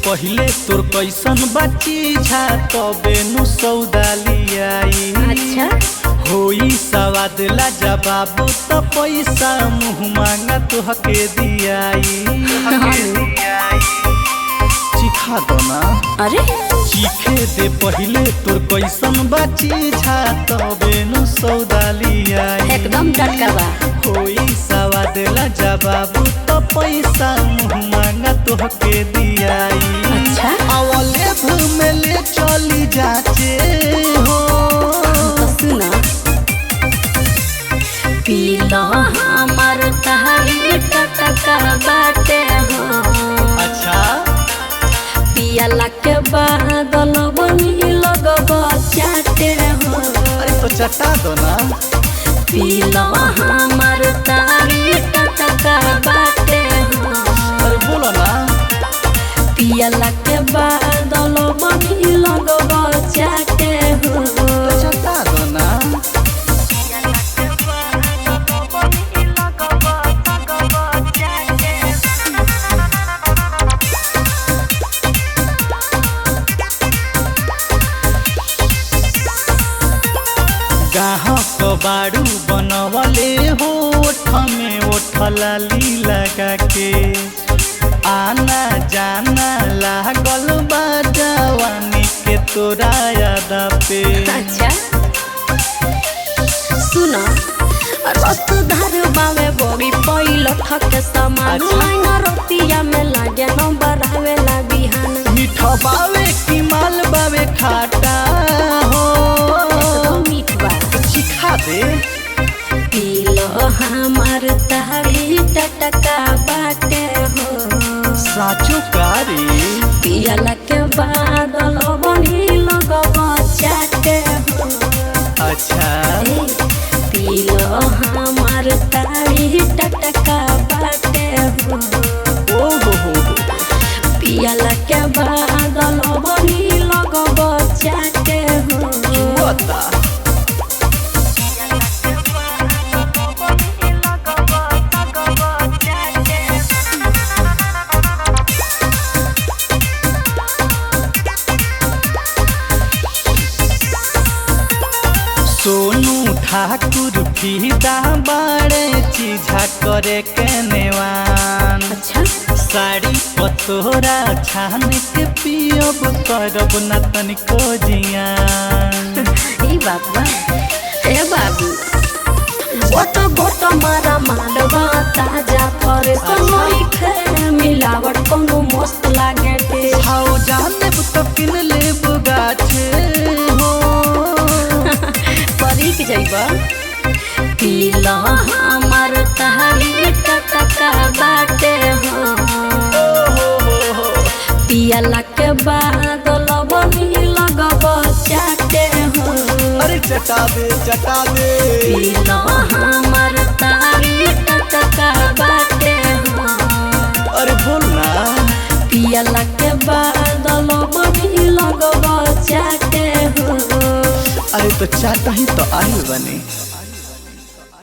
पहिले तोर कैसन बाची झा तबे नु सौदा लियाई अच्छा होई सवाद ला जवाब त पैसा मुँह मांगा तुहके दियाई चिखा दो ना अरे चीखे दे पहिले तोर कैसन बाची झा तबे नु सौदा लियाई एकदम टटका बा कोई सवाद ला जवाब तो पैसा मुँह मांगा तोहके दियाई अच्छा अवले में ले चली जाचे हो तो सुना पीलो हमार तहारी टटका बाटे हो अच्छा पियाला के बादल बनी लगब चाटे हो अरे तो चटा दो ना पीलो हमार तारी टटका बाटे हो अरे बोलो ना पियाला के बादल बनी लगब चाटे हो तो चटा दो ना गाहक बाड़ू बनवले हो ओठ में ओठ लाली लगा के आना जाना लागल बा जवानी के तोरा याद पे अच्छा सुना रत धर बावे बड़ी पैल ठके समान अच्छा। लाइन रतिया में लागे नंबर आवे ला बिहान मीठ बावे की माल बावे खाटा हो एकदम मीठ बा चिखा दे पीलो हमार तारी टटका बाटे हो साचो कारी पियला के बादल बनी लगब चाटे हो अच्छा ए, पीलो हमार तारी टटका बाटे हो ओ हो हो हो पियला के बादल बनी लगब चाटे हो जुआता सोनू ठाकुर फीदा बाड़े चीझा करे के नेवान अच्छा साड़ी पतोरा छान के पियब करब न तनिको जियान ई बात बा ए बाबू गोट गोट मारा मारवा ताजा फरे समय खे मिलावट कोनो मस्त लागे टे हाउ जाने तो किन लेब गाछे हो परीक जइबा पीला हमार तहारी टटका बाटे हो ओ हो हो हो पियला के बादल बनी लगब चाटे हो अरे चटा दे चटा दे पीला हमार तारी टटका बाटे हो अरे बोल ना पियला के बादल बनी लगब चाटे हो अरे तो चाटा ही तो आई बने